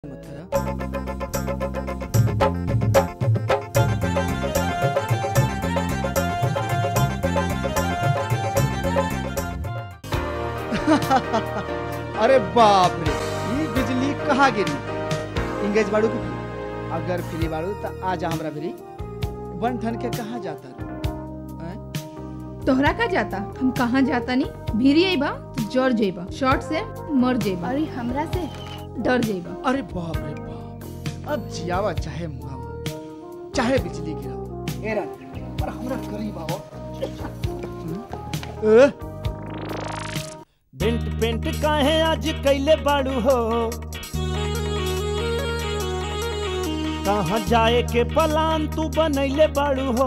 मत करा अरे बाप रे ई बिजली कहाँ गिरी इंगेज बाड़ू की भी अगर फ्री बाड़ू तो आजा हमरा भी बन ठन के कहाँ जाता रे हैं? तोहरा का जाता हम कहाँ जाता नहीं भीरी अइबा तो जर जइबा शॉर्ट से मर जइबा और हमरा से डर जइबा अरे बाप रे बाप अब जियावा चाहे मुआवा चाहे बिजली गिरावा एरा पर हमरा करीब आओ ए, डेंट पेंट काहे आज कैले बाड़ू हो कहाँ जाए के प्लान तू बनैले बाड़ू हो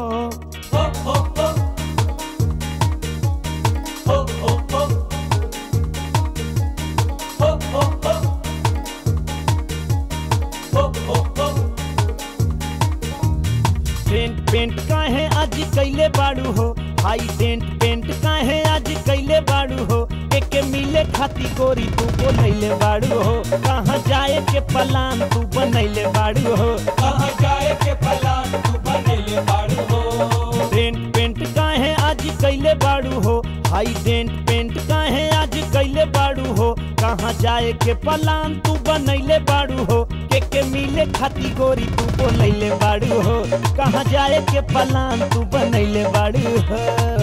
डेंट पेंट काहे आज कैले बाड़ू हो हाई डेंट पेंट काहे आज कैले बाड़ू हो एके मिले खाती गोरी तू बोलैले बाड़ू हो कहाँ जाए के प्लान तू बनैले बाड़ू हो कहाँ जाए के प्लान तू बनैले बाड़ू हो डेंट पेंट काहे आज कैले बाड़ू हो हाई डेंट पेंट काहे आज कैले बाड़ू हो कहाँ जाए के प्लान तू बनैले बाड़ू हो के के मिले खाती गोरी तू बोलैले बाड़ू हो कहाँ जाए के प्लान तू बनैले बाड़ू हो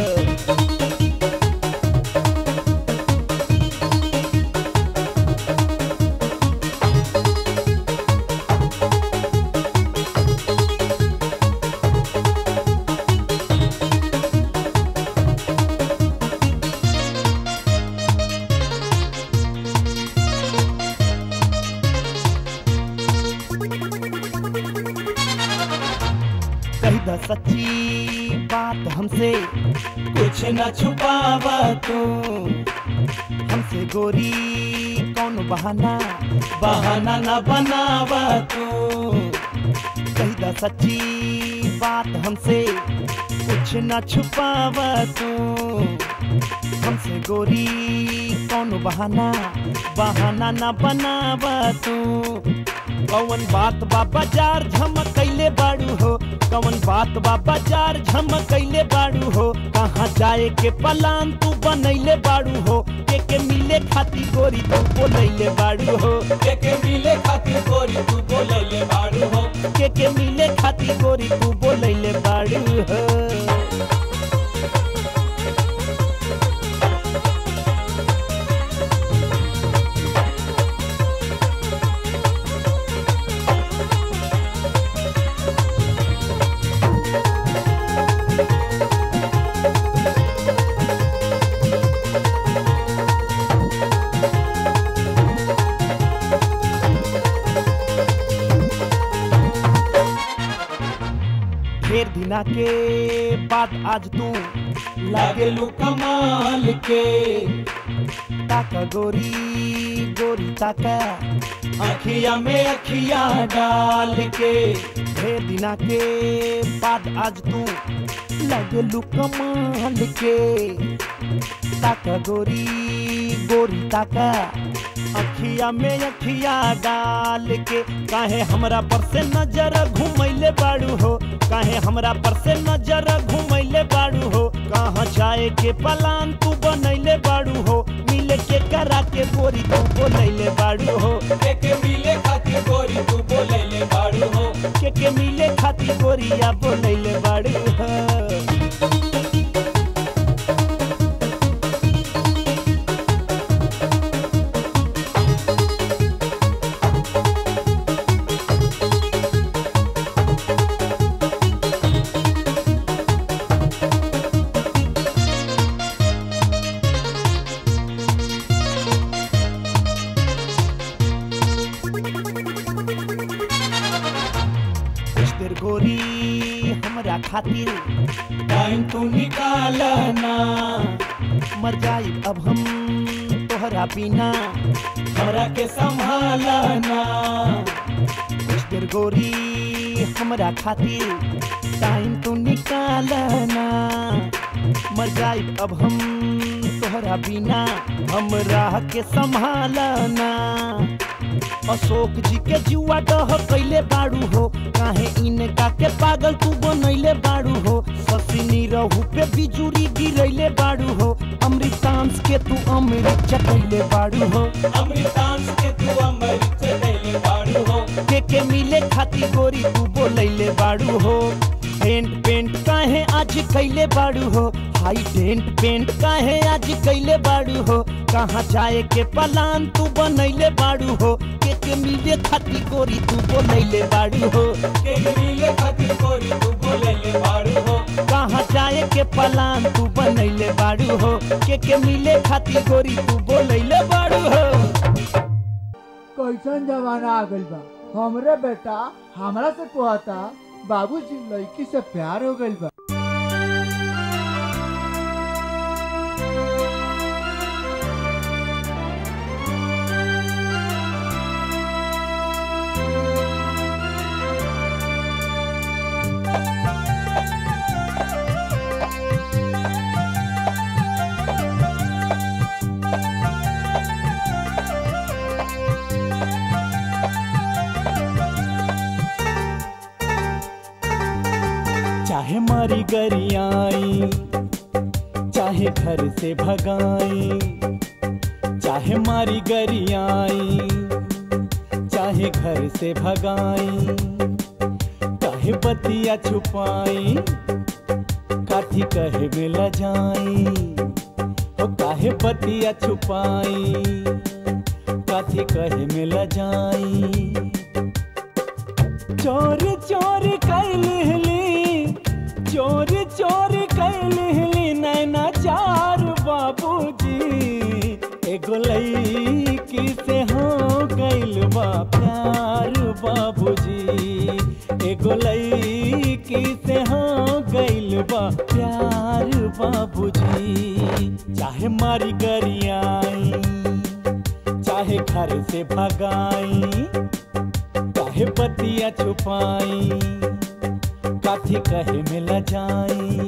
कही द सच्ची बात हमसे कुछ न छुपावा तू हमसे गोरी कौन बहाना बहाना न बनावा तू कही द सच्ची बात हमसे कुछ न छुपावा तू हमसे गोरी कौन बहाना बहाना न बनावा तू कौन बात बा बाजार झमकैले बाड़ू हो कौन बात बा बाजार झमकैले बाड़ू हो कहाँ जाए के प्लान तू बनैले बाड़ू हो के के मिले खाती गोरी तू बोलैले बाड़ू हो के मिले खातिर गोरी तू बोलैले बाड़ू हो के के मिले खाती गोरी तू बोलैले बाड़ू हो ढेर दिना के बाद आज तू लागे लू कमाल के ताका गोरी गोरी ताका अखिया में अखिया डाल के ढेर दिना के बाद आज तू लगे लू कमाल के ताका गोरी गोरी ताका अखिया में अखिया डाल के काहे हमरा पर से नजर घुमैले बाड़ू हो काहे हमरा पर से नजर घुमैले बाड़ू हो कहाँ जाए के प्लान तू बनैले बाड़ू हो मिले के करा के गोरी तू बोलैले बाड़ू हो के मिले खातिर गोरी तू बोलैले बाड़ू हो के के मिले खाती गोरिया बोलैले बाड़ू हो कुछ देर गोरी हमरा खातिर टाइम तू निकालना मर जाई अब हम तोहरा बिना हमरा के संभालना कुछ देर गोरी हमरा खातिर टाइम तू निकालना मर जाई अब हम तोहरा बिना हम राह के संभालना अशोक जी के जुआ डह कैले बाड़ू हो काहे इनका के पागल तू बनैले बाड़ू हो ससिनी रहू पे बिजुरी गिरैले बाड़ू हो अमृतांश के तू अमृत चटैले बाड़ू हो अमृतांश के तू अमृत चले बाड़ू हो के के मिले खाती गोरी तू बोलैले बाड़ू हो पेंट पेंट काहे आज कैले बाड़ू हो हाई डेंट पेंट काहे आज कैले बाड़ू हो कहाँ जाए के पलान तू बनैले बाड़ू हो के के मिले खाती गोरी तू बोलैले बाड़ू हो के मिले खातिर गोरी तू बोले ले बाड़ू हो कहाँ जाए के पलान तू बनैले बाड़ू हो के के मिले खाती गोरी तू बोलैले बाड़ू हो कैसन जमाना आ गइल बा हमरे बेटा हमरा से कहता बाबूजी लड़की से प्यार हो गइल बा चाहे मारी गरियाई चाहे घर से भगाई चाहे मारी गरियाई चाहे घर से भगाई काहे बतिया छुपाई काठी कहे मिल जाई ओ काहे बतिया छुपाई काठी कहे मिल जाई चोर चोर कैलहली चोर चोर कैलहली नैना चार बाबूजी एगो लईकी से हो गइल बा प्यार बाबूजी एगो लईकी से हो गइल बा प्यार बाबूजी चाहे मारी गरियाई चाहे घर से भगाई काहे बतिया छुपाई काठी कहे मिल जाई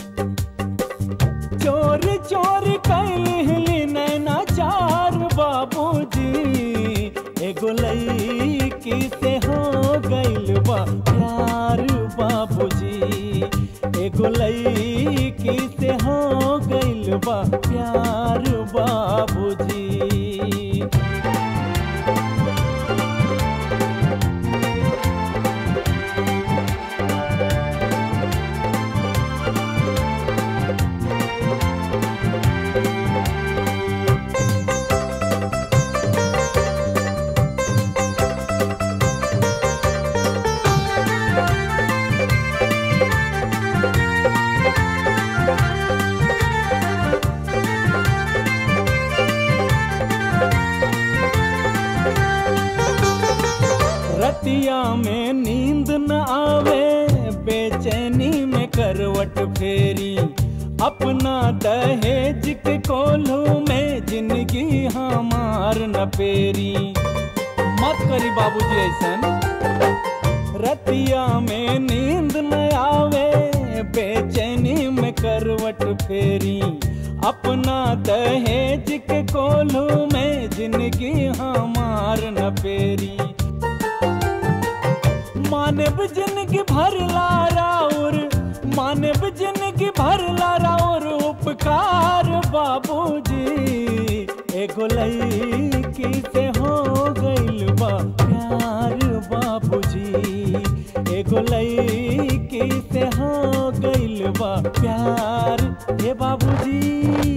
चोर चोर कैलहली नैना चार बाबूजी एगो लईकी से हो गइल बा प्यार बाबूजी एगो लईकी से हो गइल बा प्यार बाबूजी रतिया में नींद न आवे बेचैनी में करवट फेरी अपना दहेज के कोल्हू में जिंदगी हमार न पेरी मत करी बाबूजी ऐसन रतिया में नींद न आवे बेचैनी में करवट फेरी अपना दहेज के कोल्हू में जिंदगी हमार न पेरी मानव जिंदगी भर लाराउर मानव जिंदगी भर लाराउर उपकार बाबूजी एगो लईकी से हो गइल बा प्यार बाबूजी एगो लईकी से हो गइल बा प्यार हे बाबूजी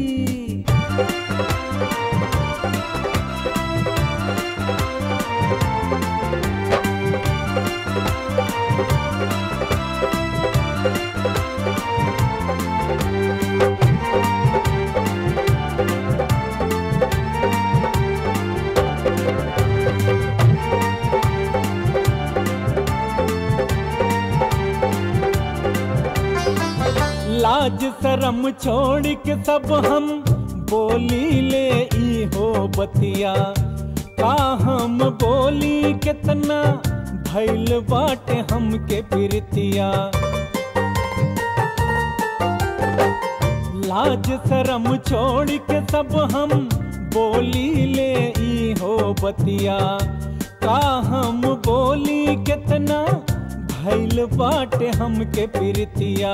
लाज शरम छोड़ के सब हम बोली ले ई हो बतिया का हम बोली कितना भैल बाटे हमके प्रीतिया लाज शरम छोड़ के सब हम बोली ले ई हो बतिया का हम बोली कितना भैल बाटे हमके प्रीतिया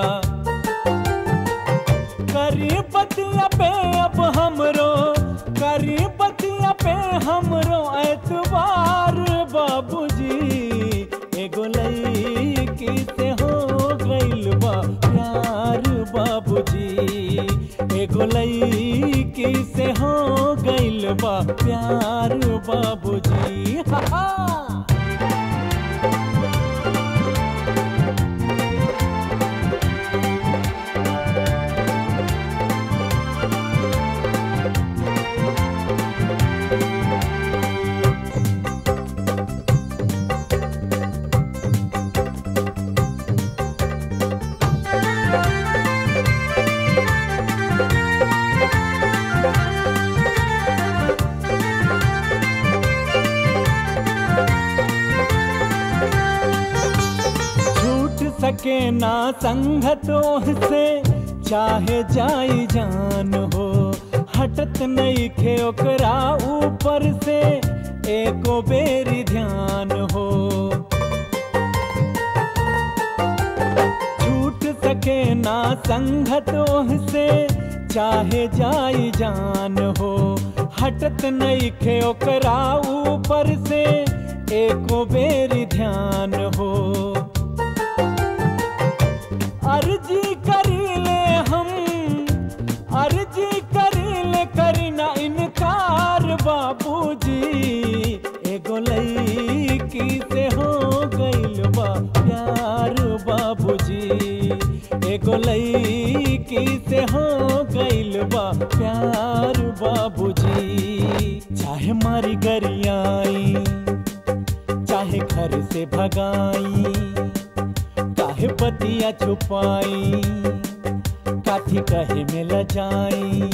करी बतिया पे अब हमरो करी बतिया पे हमरो एतबार बाबूजी एगो लईकी से हो गइल बा प्यार बाबूजी एगो लईकी से हो गइल बा प्यार बाबूजी हा हा छूट सके ना संगतों से चाहे जाई जान हो हटत नहीं खे ओकरा ऊपर से एको बेरी ध्यान हो छूट सके ना संगतों से चाहे जाई जान हो हटत नहीं खे ओकरा ऊपर से एको बेरी ध्यान हो अर्जी करीले हम अर्जी करीले करना इनकार बाबूजी एगो लईकी से हो गइल बा प्यार बाबूजी एगो लईकी से हो गइल बा प्यार बाबूजी चाहे मारी गरियाई चाहे घर से भगाई काहे बतिया छुपाई काठी कहे में लजाई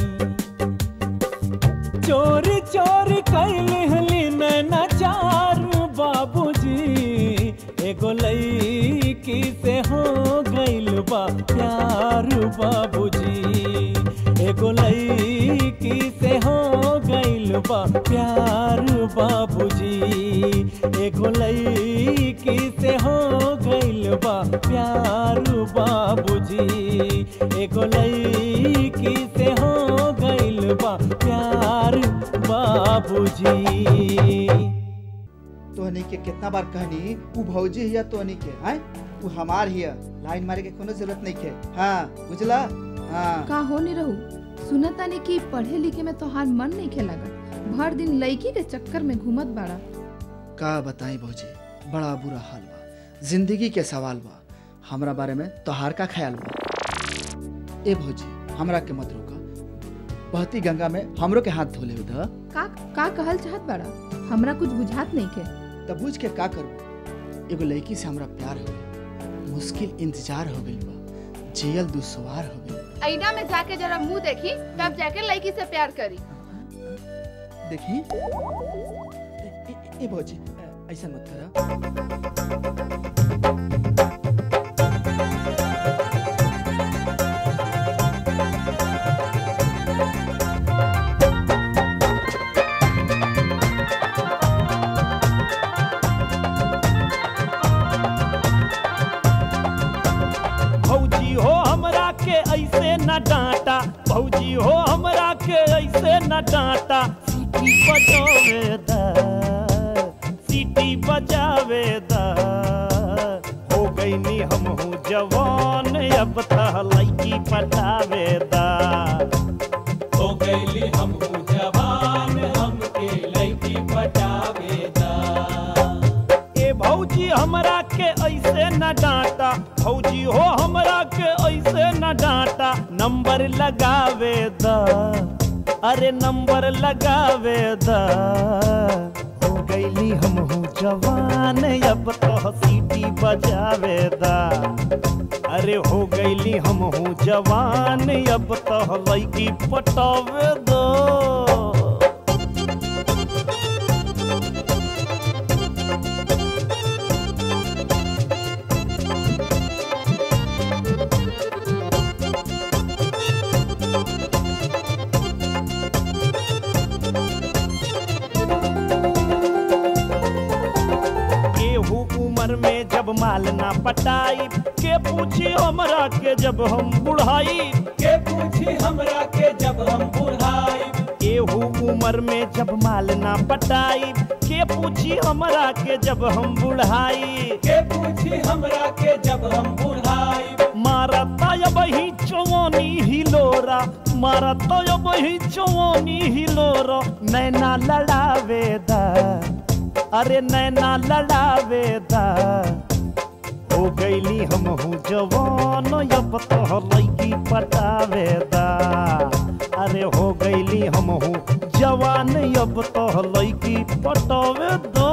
चोरी चोरी कैली हली नैना चार बाबूजी एगो लईकी से हो गइल बा प्यार बाबूजी एगो लईकी से हो गइल बा प्यार बाबूजी एगो लईकी से हो गइल बा प्यार बाबूजी एगो लईकी से हो गइल बा प्यार बाबूजी तोहनी के कितना बार कहनी उ भौजी हिया तोहनी के हैं उ हमार हिया लाइन मारे के कोनो जरूरत नहीं के हाँ बुझला हाँ का हो नहीं रहू सुनतानी कि पढ़े लिखे में तोहार मन नहीं खे लगत भर दिन लड़की के चक्कर में घूमत बाड़ा का बताई भौजी बड़ा बुरा हाल बा जिंदगी के सवाल बा हमरा बारे में तोहार का ख्याल बा ए भौजी हमरा के मत रोका बहती गंगा में हमरो के हाथ धोले उधर का का कहल चाहत बाड़ा हमरा कुछ बुझात नहीं खे तब बुझ के का करू एगो लड़की से हमरा प्यार हो गई मुश्किल इंतजार हो गई बा जियल दुश्वार हो गई ऐना में जाके जरा मुंह देखी तब जाके लड़की से प्यार करी देखी ए- ए- ए भौजी ए- ऐसा मत करा भौजी हो हमरा के ऐसे न डांटा भौजी हो हमरा के ऐसे न डांटा सीटी बजावे दा सीटी बजावे दा हो गई नी हम हूँ जवान अब तह लड़की पटावे दा हो गईली हम जवान हमके लड़की पटावेदा ए भौजी हमरा के ऐसे न डांटा भौजी हो हमरा के ऐसे न डांटा नंबर लगावे दा अरे नंबर लगावे दा हो गईली हम हूँ जवान अब तो सीटी बजावे दा अरे हो गईली हम हूँ जवान अब तो लड़की पटावे दा उम्र में जब माल ना पटाई के पूछी हमरा के जब हम बुढ़ाई के पूछी हमरा के जब हम बुढ़ाई एहू उम्र में जब माल ना पटाई के पूछी हमरा के जब हम बुढ़ाई के पूछी हमरा के जब हम बुढ़ाई मारा तब ही चौनी हिलोरा मारा तब ही चौनी हिलोरा नैना लड़ावे दा अरे नैना लड़ावे दा हो गईली हम हूँ जवान अब तो लैकी पटावे दा अरे हो गईली हम हूँ जवान अब तो लैकी पटावे दो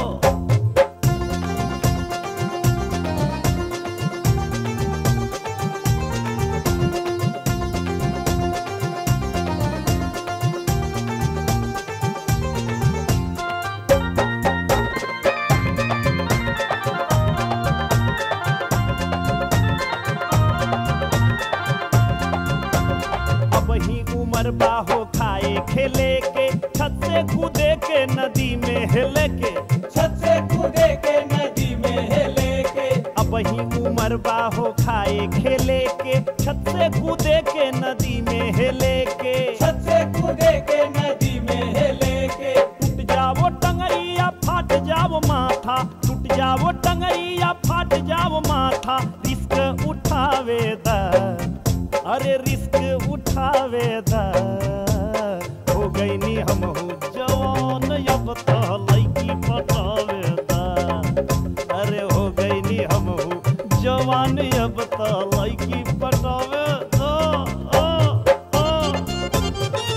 अब ही उम्र बाहो खाए खेले के छत से कूदे के नदी में हिले के छत से कूदे के नदी में हेले के अब ही उम्र बाहो खाए खेले के छत से कूदे के नदी में हिले के छत से कूदे के नदी में हेले के टूट जाओ टंगरिया फाट जाओ माथा टूट जाओ टंगरिया फाट जाओ माथा रिस्क उठावे दा अरे रिस्क उठावे दा हो गई नी हम हूँ जवान अब तो लैकी पटावे दा अरे हो गई नी हम हूँ जवान अब तो लैकी पटावे दा ओ, ओ।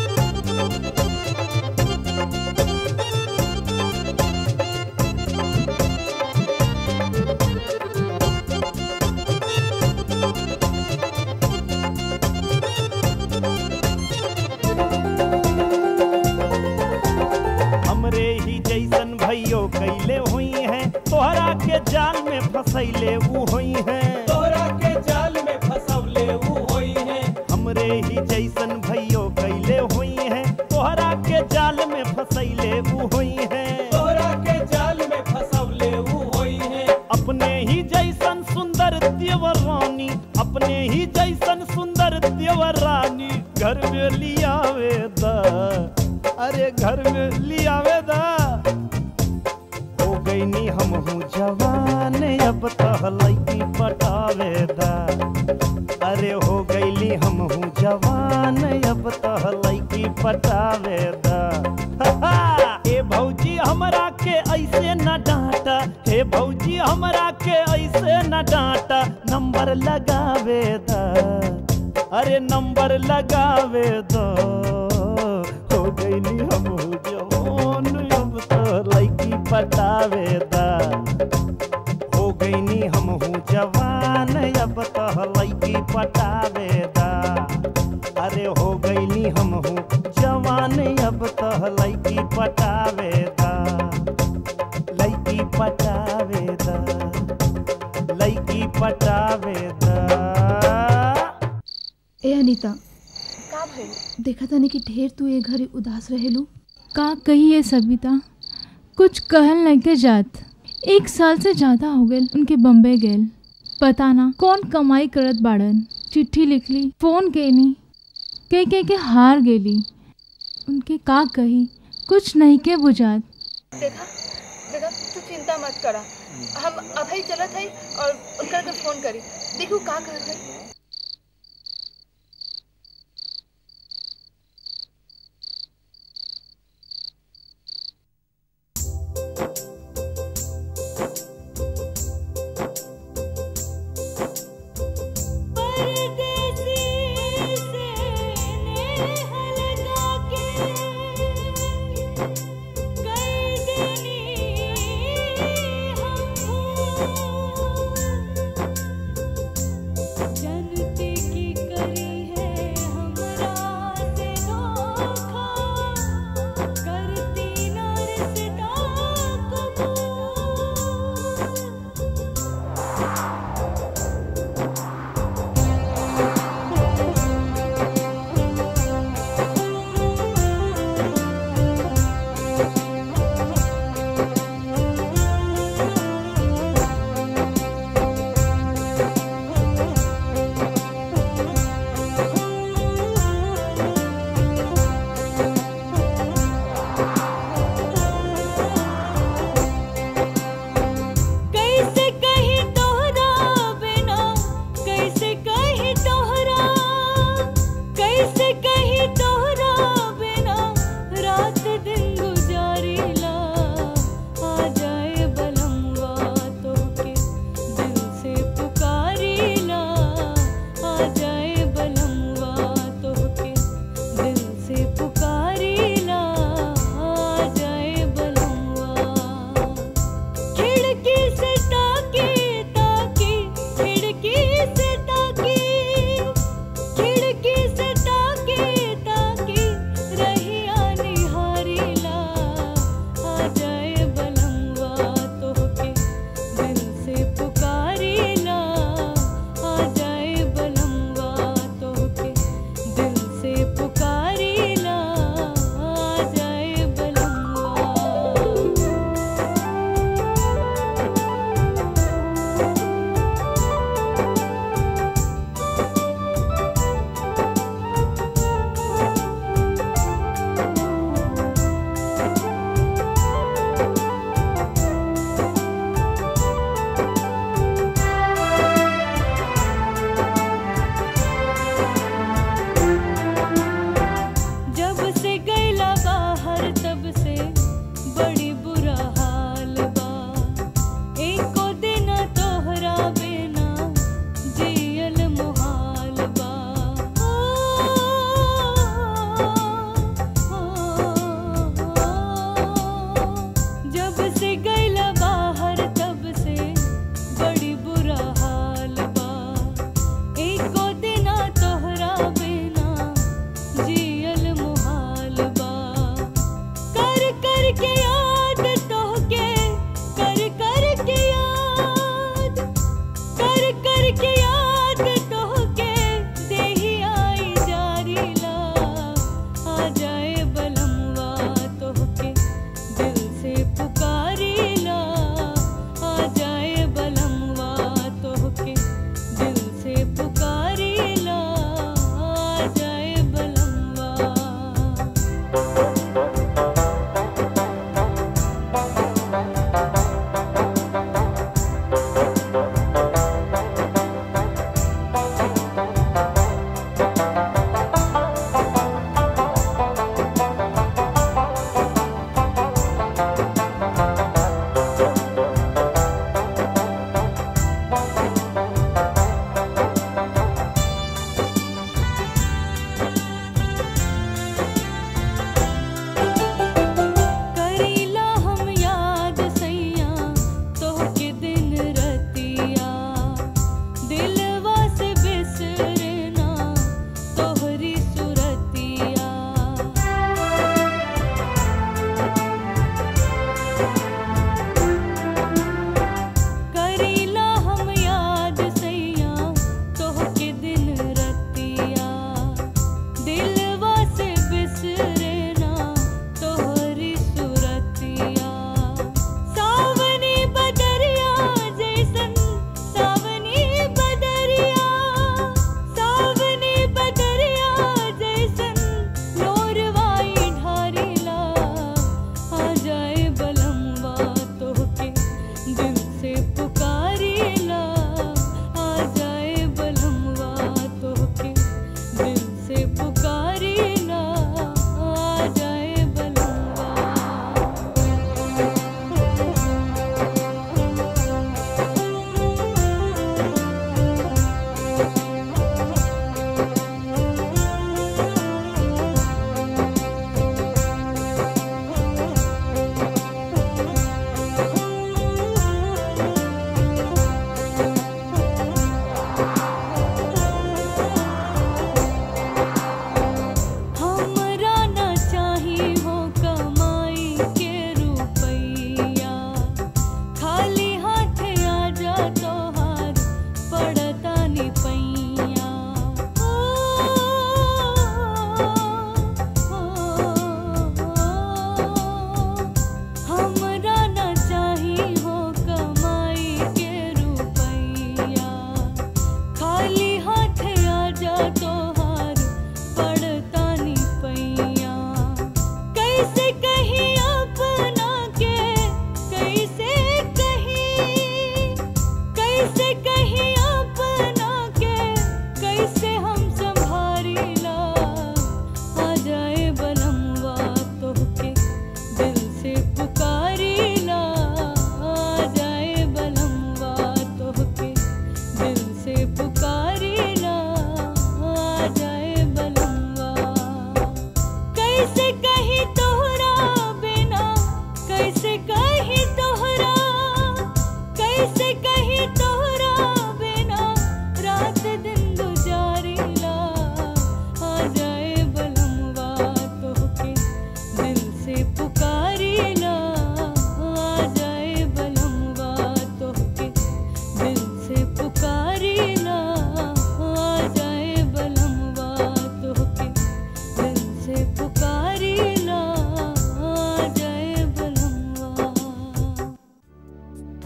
हमरे ही जैसन भैयो कैले हुई हैं तोहरा के जाल में फसैले ऊ हुई हैं तोरा के जाल में फसवले ऊ होई है हमरे ही जैसन भैयो कैले हुई हैं तोहरा के जाल में फसैले ऊ हुई हैं तोरा के जाल में फसवले ऊ होई है अपने ही जैसन सुंदर देवर रानी अपने ही जैसन सुंदर देवर रानी घर में लियावे दा अरे घर में लियावे दा हो गई नी हम हूँ जवान अब तो लैकी पटावे दा अरे हो गईली हम हूँ जवान अब तो लैकी पटावे दा ए भौजी हमरा के ऐसे न डांटा हे भौजी हमरा के ऐसे न डांटा नंबर लगावे दा अरे नंबर लगावे दो हो गईली हम हूँ जवान अब तो लैकी पटावे दा हो गईनी हम हूँ जवान अब तो लैकी पटावे दा अरे हो गईनी हम हूँ जवान अब तो लैकी पटावे दा लैकी पटावे दा लैकी पटावे दा ए अनीता का भइल देखा तानी कि ढेर तू ए घरे उदास रहेलू का कहिए सविता कुछ कहल नहीं के जात एक साल से ज्यादा हो गए उनके बम्बई गेल पता ना कौन कमाई करत बाड़न चिट्ठी लिखली फोन कैनी कह कह के हार गेली उनके का कही कुछ नहीं के बुझात देखा देखा तू चिंता मत करा हम अभी चलत है और उनका के फोन करी देखू का कहत है जन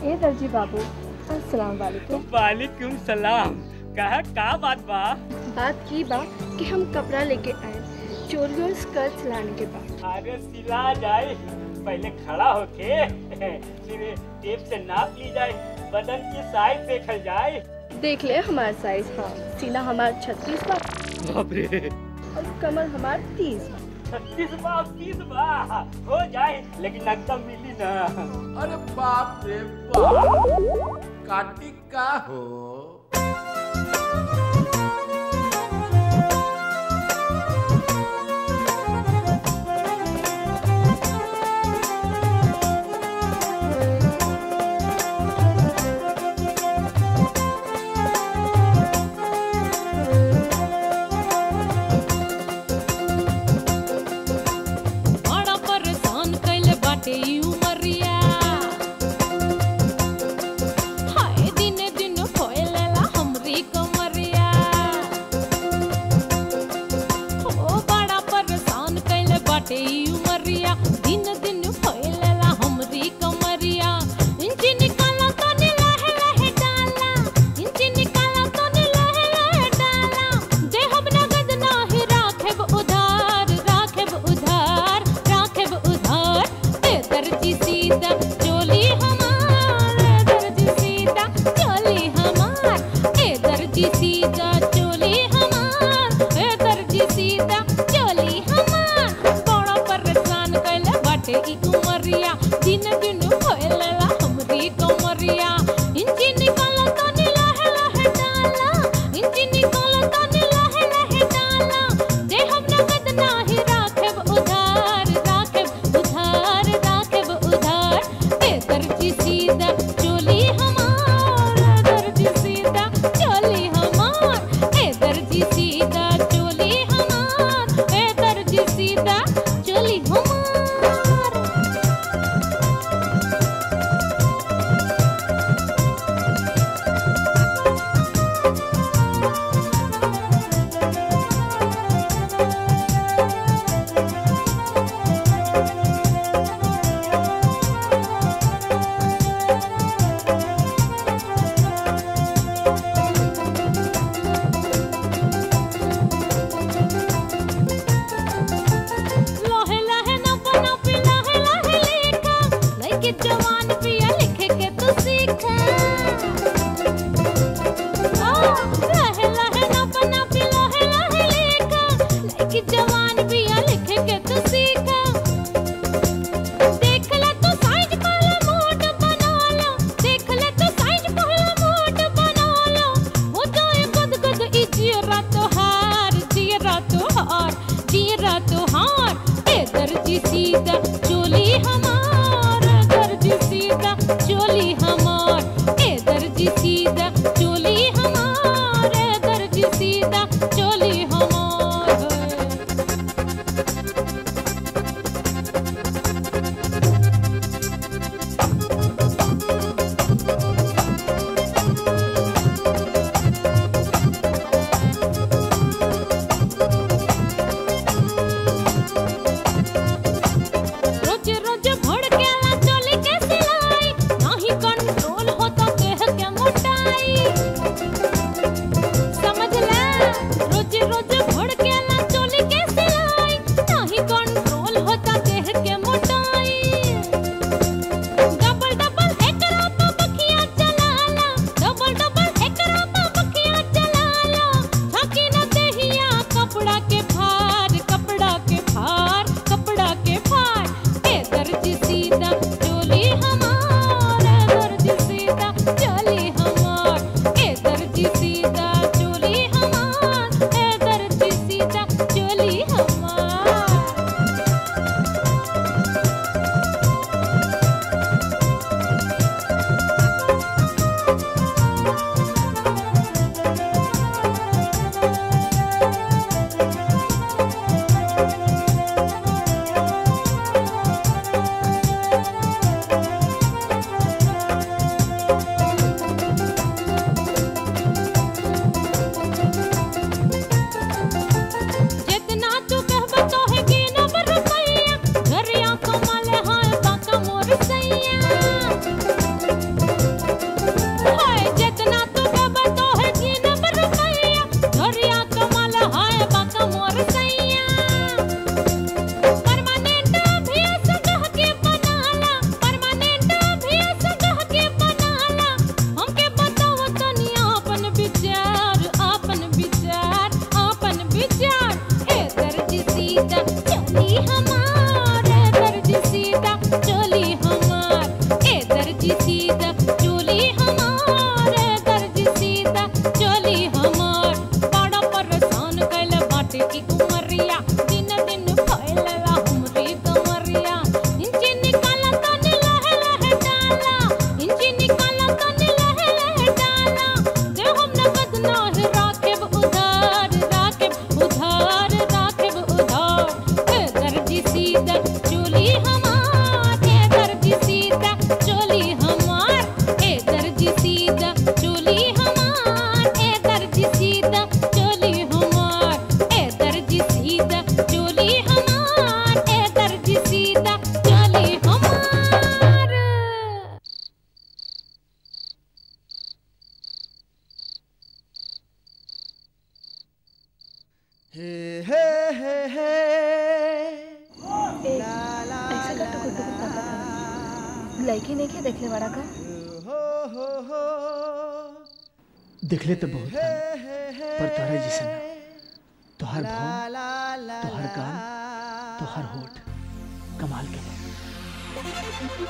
ए दर्जी बाबू अस्सलाम वालेकुम वालेकुम सलाम कहा का बात बा बात की बा कि हम कपड़ा लेके आए चोली और स्कर्ट सिलाने के बाद अरे सिला जाए पहले खड़ा होके फिर टेप से नाप ली जाए बदन की साइज देखल जाए देख ले हमारा साइज हाँ सीना हमारा छत्तीस बा बाप रे और कमर हमार तीस बा छत्तीस बा तीस बा हो जाए लेकिन एकदम मिली ना अरे बाप रे बाप काटी का हो बड़ा परेशान कैले बाटे ई उमरिया हाय दिने दिन फैलेला हमरी कमरिया हे हे हे हे ऐसे का टुकुर टुकुर ताकत लड़की नहीं के देखले वाला का दिखले तो बहुत हन, पर तोहरे जैसे ना तोहर भाव तोहर गान तोहर होठ कमाल के बा।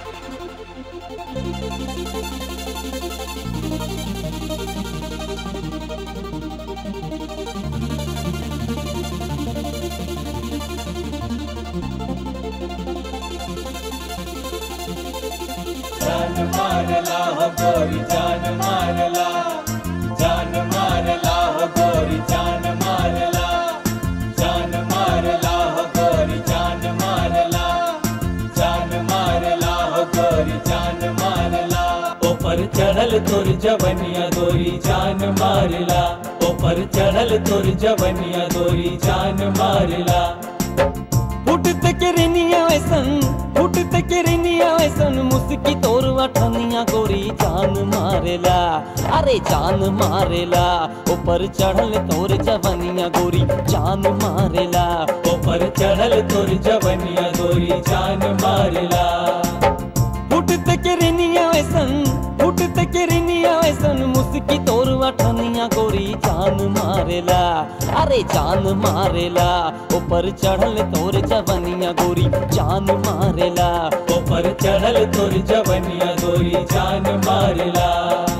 जान मारला हो गोरी जान मारला जान मारला हो गोरी जान मारला जान मारला हो गोरी जान मारला जान मारला हो गोरी जान मारला ऊपर चढ़ल तोर जवनिया गोरी जान मारला ऊपर चढ़ल तोर जवनिया गोरी जान मारला फुटत किरनिया वैसन फुटत किरनिया वैसन मुस्की तोर अठनिया गोरी जान मारेला अरे जान मारेला ऊपर चढ़ल तोर जवनिया गोरी जान मारेला ऊपर चढ़ल तोर जवनिया गोरी जान मारेला फुटत किरनिया वैसन फुटत किरनिया वैसन मुस्की तोर अठनिया गोरी जान मारेला अरे जान मारेला ऊपर चढ़ल तोर जवनिया गोरी जान मारेला ऊपर चढ़ल तोर जवनिया गोरी जान मारेला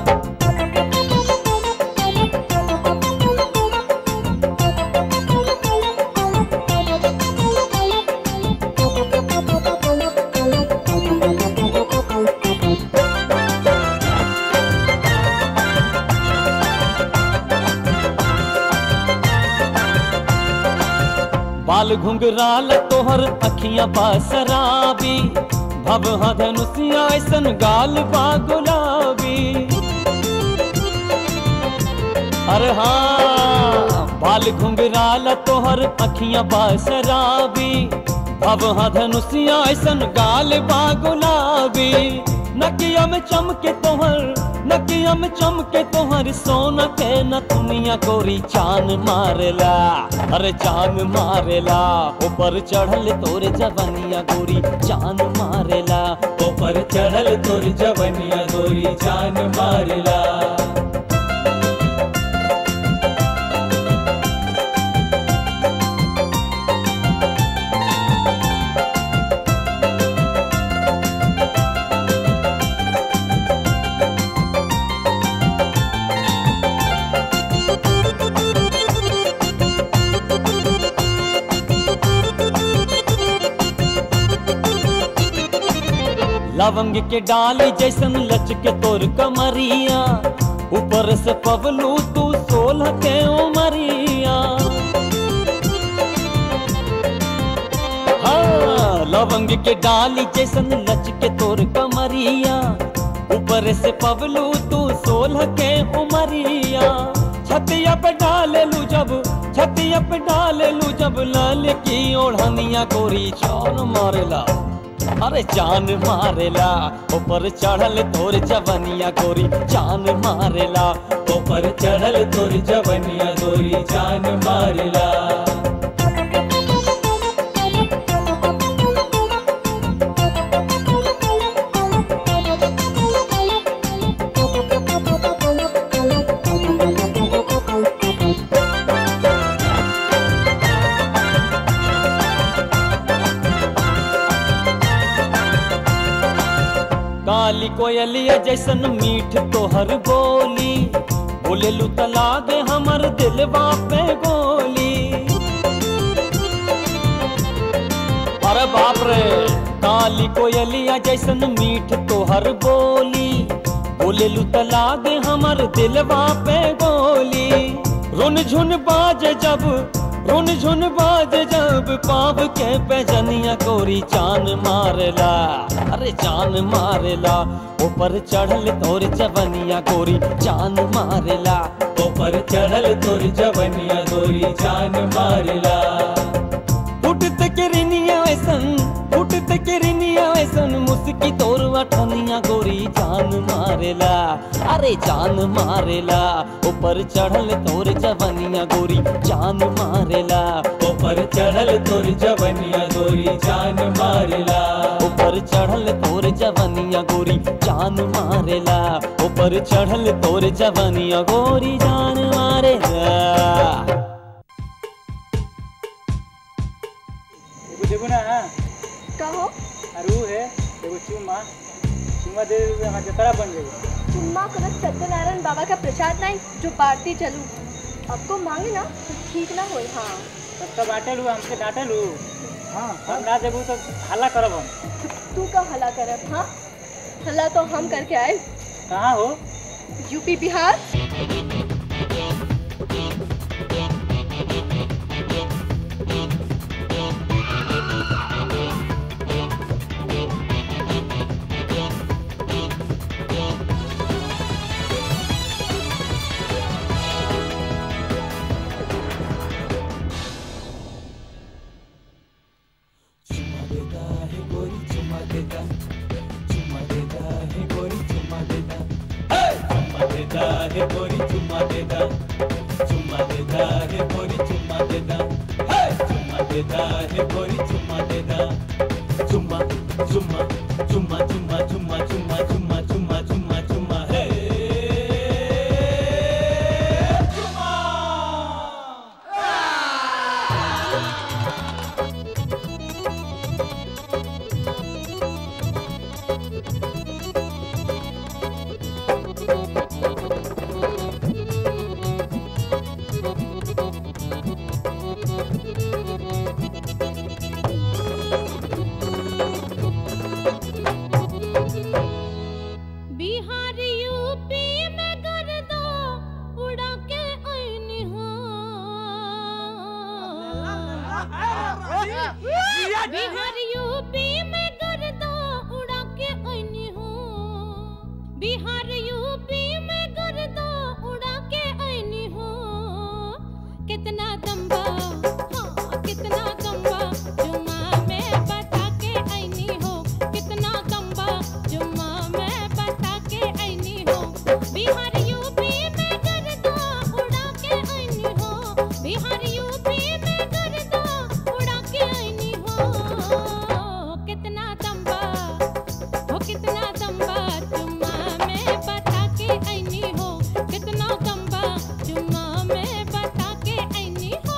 बाल घुंघराल तोहर अखियां बासराबी भव धनुषिया ऐसन गाल बा गुलाबी अरे हाँ बाल घुंघराल तोहर अखियां बासराबी भव धनुषिया ऐसन गाल बा गुलाबी नकिया में चमके तोहर नकिया में चमके तोहर सोना के नथुनिया गोरी चान मारेला अरे चान मारेला ऊपर चढ़ल तोर जवनिया गोरी चान मारेला ऊपर चढ़ल तोर जवनिया गोरी चान मारेला लवंग के डाली जैसन लचके तोर कमरिया ऊपर से पवलू तू सोलह के उमरिया हाँ लवंग के डाली जैसन लचके तोर कमरिया ऊपर से पवलू तू सोलह के उमरिया छतिया पे डाले लू जब छतिया पे डाले लू जब लाल की ओढ़निया गोरी चान मारेला अरे जान मारेला ऊपर चढ़ल तोर जवनिया गोरी जान मारेला ऊपर चढ़ल तोर जवनिया गोरी जान मारेला काली कोयलिया जैसन मीठ तोहर बोली बोले लू तला दे हमर दिलवा पे गोली अरे बाप रे काली कोयलिया जैसन मीठ तोहर बोली बोले लू तला दे हमर दिलवा पे गोली रुन झुन बाज जब रुन झुन बाज जब पाव के पैजनिया कोरी चान मारेला अरे जान मारेला ऊपर चढ़ल तोर जवनिया गोरी जान मारेला ऊपर चढ़ल तोर जवनिया गोरी जान मारेला फुटत किरनिया ऐसन फुटत किरनिया ऐसन मुस्की तोर अठनिया जवनिया गोरी जान मारेला अरे जान मारेला ऊपर चढ़ल तोर जवनिया गोरी जान मारेला ऊपर चढ़ल तोर जवनिया गोरी जान मारेला ऊपर चढ़ल तोर जवनिया गोरी जान मारेला ऊपर चढ़ल तोर जवनिया गोरी जान मारेला एगो देबो ना कहो अरू है एगो चुम्मा चुम्मा दे देबे हमार जतरा बन जाई चुम्मा करत सत्यनारायण बाबा का प्रसाद नहीं जो पार्टी चलू आपको मांगे ना तो ठीक ना होई हाँ तब तो बांटे लू हमसे डांटे लू हाँ हम ना देबू तो हल्ला करब हम तू का हला करब हाँ हला तो हम करके आए कहाँ हो यूपी बिहार देता है गोरी चुम्मा देता चुम्मा देता है गोरी चुम्मा देता हे! चुम्मा देता है गोरी चुम्मा देता चुम्मा चुम्मा चुम्मा चुम्मा चुम्मा चुम्मा चुम्मा चुम्मा चुम्मा चुम्मा हे बिहार यूपी में गर्दा उड़ा के आईनी हो बिहार यूपी में गर्दा उड़ा के आईनी हो बिहार यूपी में गर्दा उड़ा के आईनी हो कितना दम्बा हाँ कितना दम्बा जुम्मा में बता के आईनी हो कितना दम्बा जुम्मा में बता के आईनी हो बिहार यूपी में गर्दा उड़ा के आईनी हो बिहार यूपी में गर्दा उड़ा के आईनी हो कितना दम्बा हो कितना दम्बा जुम्मा में बता के आईनी हो कितना दम्बा जुम्मा में बता के आईनी हो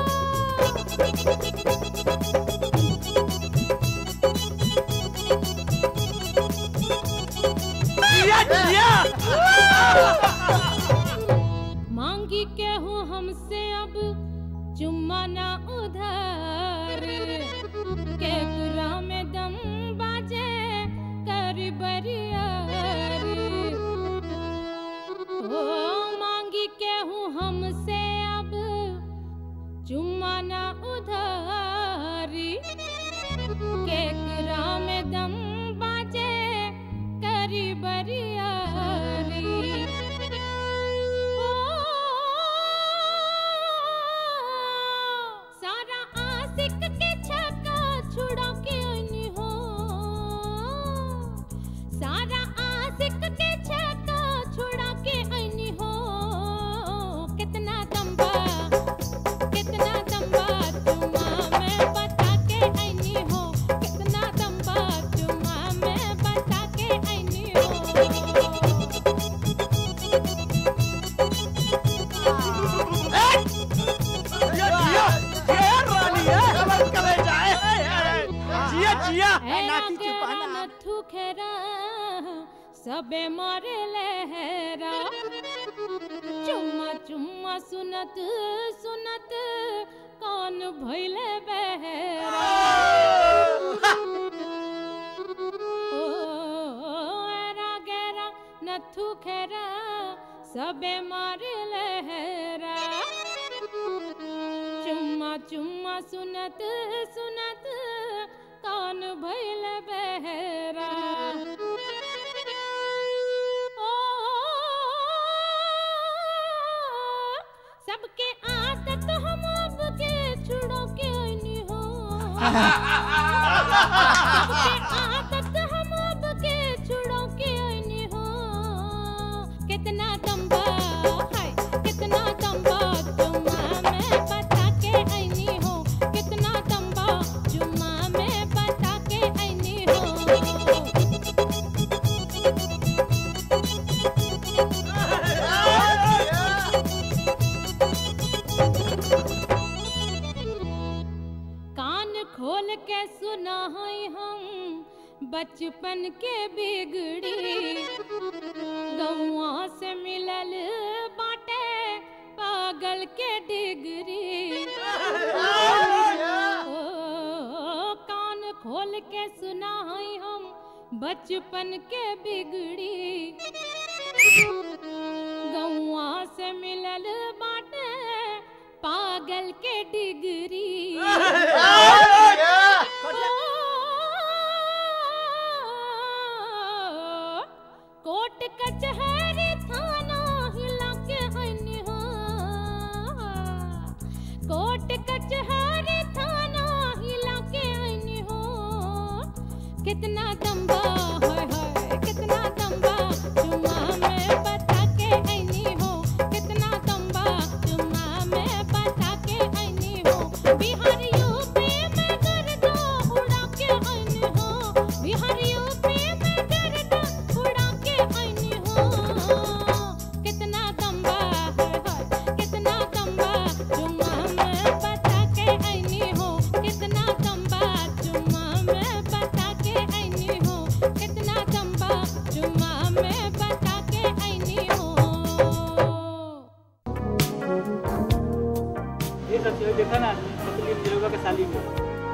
मांगी के हूँ हमसे अब चुम्मा ना उधार केकरा में दम बाजे कर बरियार ओ मांगी के हूँ हमसे अब चुम्मा ना उधारी केकरा में दम बाजे करी बरियारी सारा आशिक के छक्का छुड़ा के आईनी हो सारा आशिक के छक्का छुड़ा के आईनी हो कितना दम्बा कितना दम्बा चुम्मा में बता के आईनी हो कितना दम्बा चुम्मा में बता के आईनी नथु खेरा सबे मारे लहरा चुम्मा चुम्मा सुनत सुनत कान भइले बहरा ओ एरा गेरा नथु खेरा सबे मारे लहरा चुम्मा चुम्मा सुनत सुनत कान भइल बहरा ओ सबके आदत हम अब के छुड़ो के आईनी हो सबके आदत हम अब के छुड़ो के बचपन के बिगड़ी गौआ से मिलल बाटे पागल के डिगरी ओ, कान खोल के सुनाई हम बचपन के बिगड़ी गौआ से मिलल बाटे पागल के डिगरी कोट कचहरी थाना हिला के हनी हो कोट कचहरी थाना हिला के हनी हो कितना दम्बा हाय हाय कितना दम्बा चुमा में बता के हनी हो कितना दम्बा चुमा में बता के हनी हो बिहार यूपी में गर्दा उड़ा के हनी हो बिहार यूपी में गर्दा उड़ा के हनी हो कितना दम्बा हाय हाय कितना दम्बा चुमा में बता के हनी हो कितना दम्बा चुमा में बता के हनी हो कितना दम्बा चुमा में बता के हनी हो ये सब चीज़ देखा ना पतली दिलोगा के साली को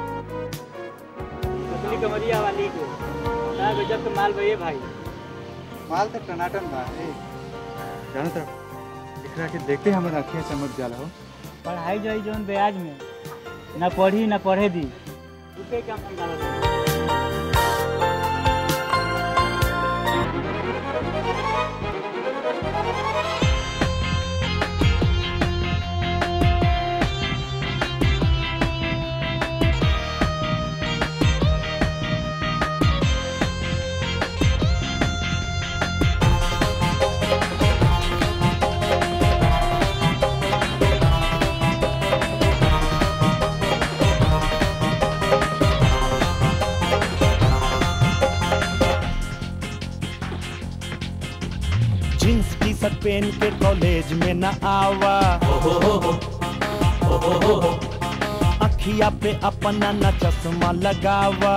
पतली कमरिया वाली को ना गजब के माल भैया भाई माल तो टनाटन बा ए जानो तो एकरा के देखते हमर अखियां चमक जाला हो पढ़ाई जाई जौन ब्याज में ना पढ़ी ना पढ़े दी रुपए काम संभालो जींस टी शर्ट पहन के कॉलेज में न आवा अखिया पे अपना न चश्मा लगावा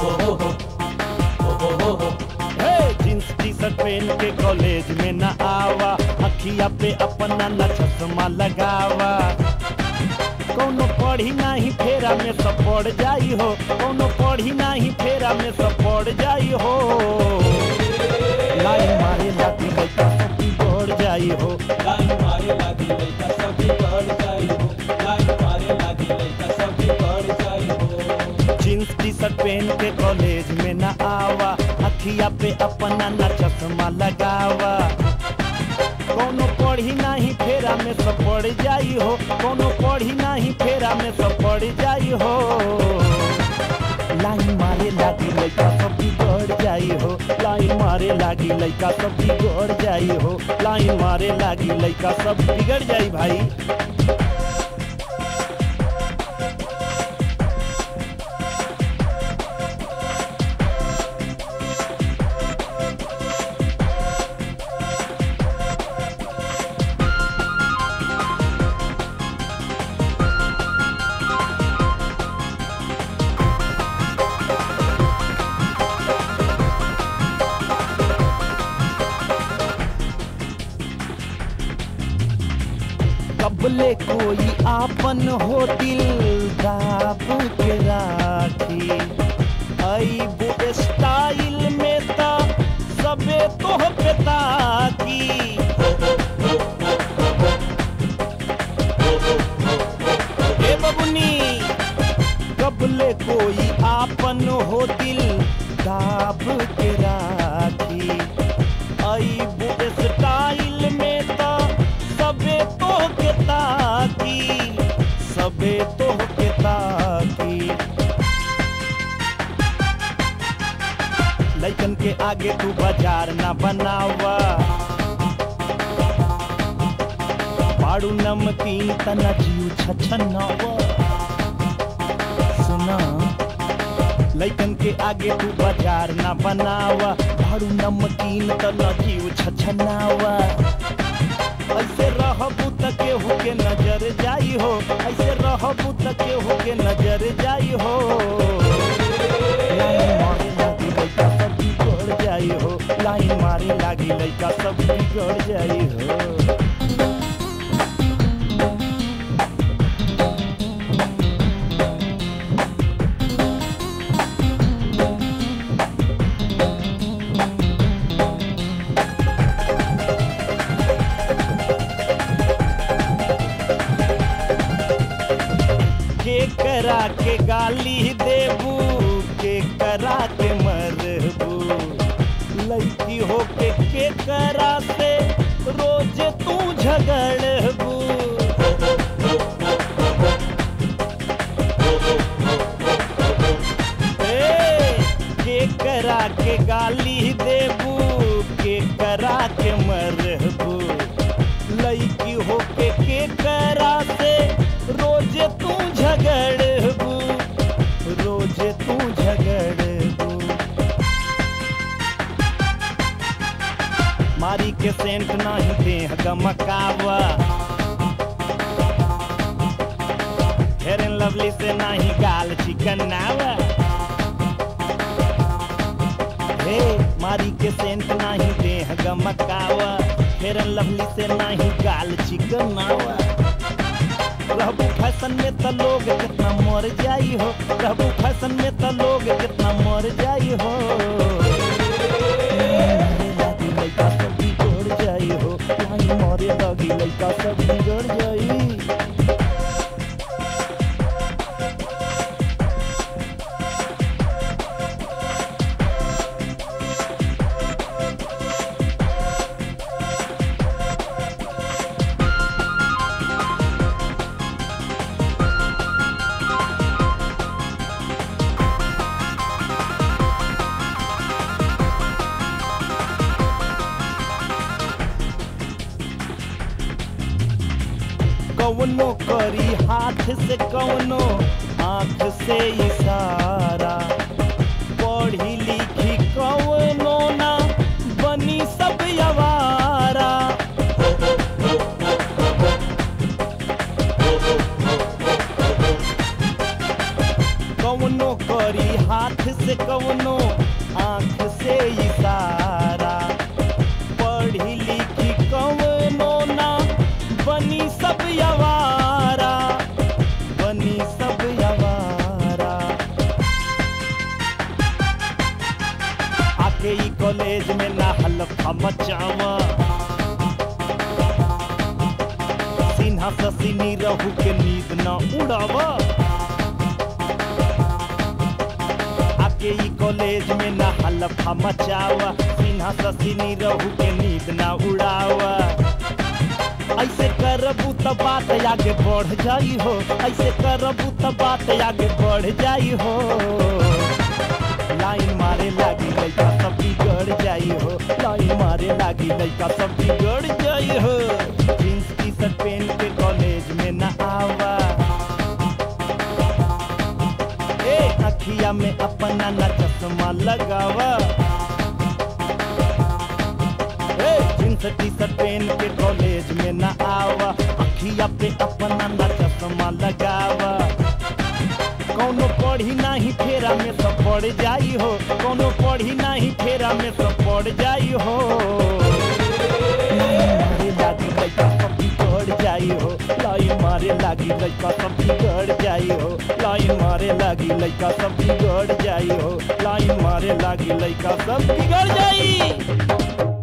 हे जींस टी शर्ट पहन के कॉलेज में न आवा अखिया पे अपना न चश्मा लगावा कोनो पढ़ी नाही फेरा में सब पड़ जाई हो कोनो पढ़ी नाही फेरा में सब पड़ जाई हो लाइन मारे लागी लइका सब बिगड़ जाई हो लाइन मारे लागी लइका सब बिगड़ जाई हो लाइन मारे लागी लइका सब बिगड़ जाई हो जींस टी शर्ट पहन के कॉलेज में न आवा अखिया पे अपना न चश्मा लगावा कोनो पढ़ी नाही फेरा में सब पड़ जाई हो कोनो पढ़ी नाही फेरा में सब पड़ जाई हो लाइन मारे लागी लइका सब बिगड़ जाई हो लाइन मारे लागी लइका सब बिगड़ जाई हो लाइन मारे लागी लइका सब बिगड़ जाई भाई कबले कोई आपन हो दिल दाब के राखी आई वो स्टाइल में ता सबे तो पे ताकी ए बबुनी कबले कोई आपन हो दिल दाब के राखी आई वो स्टाइल में ता सबे तो के ताकी सबे तो के ताकी लइकन के आगे तू बाजार ना बनावा पाड़ू नमकीन तना जीव छछनावा सुना लइकन के आगे तू बाजार ना बनावा पाड़ू नमकीन तना जीव छछनावा ऐसे रहबू त केहू के नजर जाई हो ऐसे रहबू त केहू के नजर जाई हो लाइन मारे लागी जाई हो लाइन मारे लागी लइका सब बिगड़ जाई हो के करा के गाली देबू के करा के मरबू लड़की हो के के करा से रोज तू झगड़बू ए, के करा के गाली देबू के करा के मरबू लड़की हो के के करा से रोज तू झगड़बू रोज तू झगड़बू मारी के सेंट नहीं देह गमकावा फेर लवली से नहीं गाल चिकनावा हे मारी के सेंट नहीं देह गमकावा फेर लवली से नहीं गाल चिकनावा रहबू फैशन में त लोग कितना मर जाई हो रहबू फैशन में त लोग कितना मर जाई हो लागी लइका सब बिगड़ जाई हो लाइन मरे लगी लइका सब बिगड़ जाई कवनो करी हाथ से कवनो आंख से इशारा पढ़ी लिखी कवनो ना बनी सब यवारा कवनो करी हाथ से कवनो आंख से इशारा पढ़ी लिखी कवनो ना बनी सब यवारा बनी सब यवारा आके ई कॉलेज में ना हलफा मचावा सिन्हा ससिनी रहू के नींद ना उड़ावा आके ई कॉलेज में ना हलफा मचावा सिन्हा ससिनी रहू के नींद ना उड़ावा ऐसे करबू त बात आगे बढ़ जाई हो ऐसे करबू त बात आगे बढ़ जाई हो लाइन मारे लागी लइका सब बिगड़ जाई हो लाइन मारे लागी लइका सब बिगड़ जाई हो जींस टी शर्ट पहन के कॉलेज में न आवा ए अखिया में अपना न चश्मा लगावा ए जींस टी शर्ट पहन के कॉलेज में न आवा अखिया पे अपना न चश्मा लगावा कौनो पढ़ी नहीं फेरा में सब पड़ जाई हो कौनो पढ़ी नहीं फेरा में सब पड़ जाई हो मारे लागी लइका सब बिगड़ जाई हो लाइन मारे लागी लइका सब बिगड़ जाई हो लाइन मारे लागी लइका सब बिगड़ जाई हो लाइन मारे लागी लइका सब बिगड़ जाई